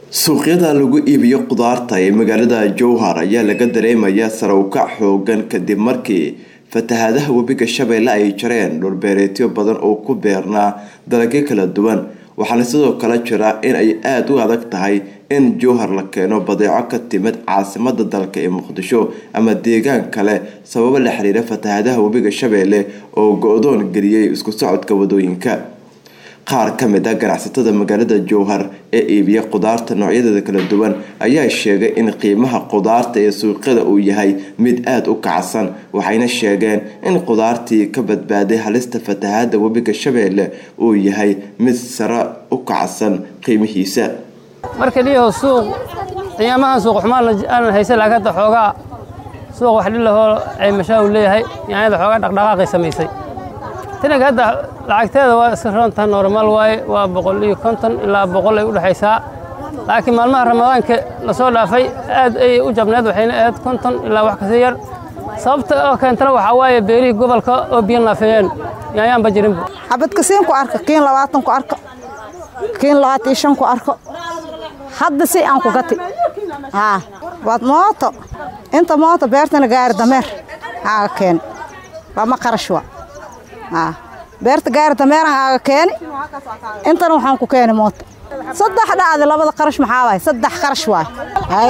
suuqyada lagu iibiyo khudaarta ee magaalada jowhar ayaa laga dareemayaa sare u kac xoogan kadib markii fatahaadaha webiga shabeelle ay jareen dhulbeereetyo badan oo ku beernaa dalagyo kala duwan waxaana sidoo kale jira in ay aada u adag tahay in jowhar la keeno badeeco ka timid caasimada dalka ee muqdisho ama deegaan kale sababo la xiriira fatahaadaha webiga shabeelle oo go-doon geliyey isku socodka wadooyinka qaar ka mid a ganacsatada magaalada jowhar ee iibiya khudaarta noocyadeeda kala duwan ayaa sheegay in qiimaha khudaarta ee suuqyada uu yahay mid aada u kacsan waxayna sheegeen in khudaartii ka badbaaday halista fatahaada webiga shabeelle uu yahay mid sare u kacsan qiimihiisa marka liyaho suuq qiyaamahan suuq xumaan aanan haysan laakiin hadda xoogaa suuq wax dhilahoo caymashaa uu leeyahay yaanyada xoogaa dhaqdhaqaaqay samaysay tinaga hadda lacagteeda waa iska roontaha normaal waaye waa boqol iyo konton ilaa boqol ay u dhexaysaa laakiin maalmaha ramadaanka lasoo dhaafay aad ayay u jabneed waxayna ahayd konton ilaa wax kasii yar sababta oo keentana waxaa waaye beerihii gobolka oo biyo naafeeyeen yaanyaanba jirinba xabadkasiin ku arka kiin labaatan ku arko kiin labaatan iyo shan ku arko hadda si aan ku gati haa waad mooto inta mooto beertana gaari dameer haaga keeni lama qarash wa haa beerta gaari dameeran haaga keeni intana waxaan ku keeni mooto saddex dhacdi labada qarash maxaa waay saddex qarash waay haye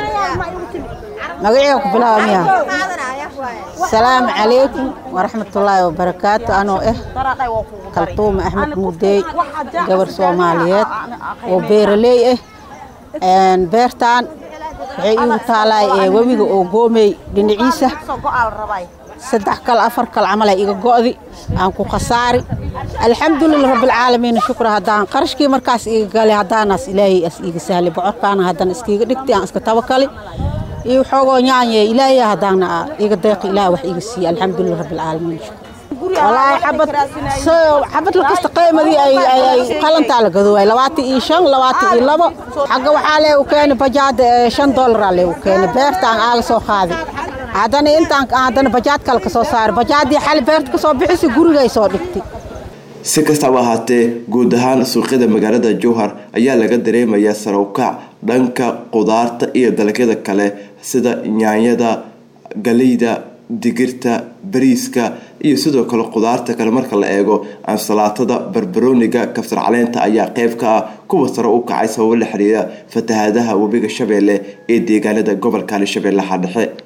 magaciga ku bilaaba miya asalaamu calaykum waraxmatullaahi wabarakaatu anoo ah kaltuuma axmed mudeey gabar soomaaliyeed oo beeraley ah beertaan waxay iigu taalaay ee webiga oo goomey dhinaciisa saddex kal afar kal camal ay iga go'di aan ku khasaari alxamdulilah rabbilcaalamiin shukra haddaan qarashkii markaas iga gali haddaanaas ilaahay as iiga sahli bocorkaana haddana iskiiga dhigti aan iska tabakali iyo xoogoo nyaanye ilaahay haddaana iga deeqi ilaah wax iga siiye alxamdulilah rabbilcaalamiin shukra walaahi xabad xabad lakasta qiimadii ay qalantaa la gadowaay labaatan iyo shan labaatan iyo labo xagga waxaa leegu keeni bajaada shan dollaraa leegu keeni beertaan aaga soo qaadi haddana intaan haddana bajaad kale ka soo saari bajaadii xali beerta ka soo bixisi gurigay soo dhigtay si kastaba ahaatee guud ahaan suuqyada magaalada jowhar ayaa laga dareemayaa sare ukac dhanka khudaarta iyo dalagyada kale sida nyaanyada galeyda digirta bariiska iyo sidoo kale khudaarta kale marka la eego ansalaatada barbarooniga kabsar caleenta ayaa qeyb ka ah kuwa sare u kacay sababo la xiriira fatahaadaha webiga shabeelle ee deegaanada gobolka hirshabeellaha dhexe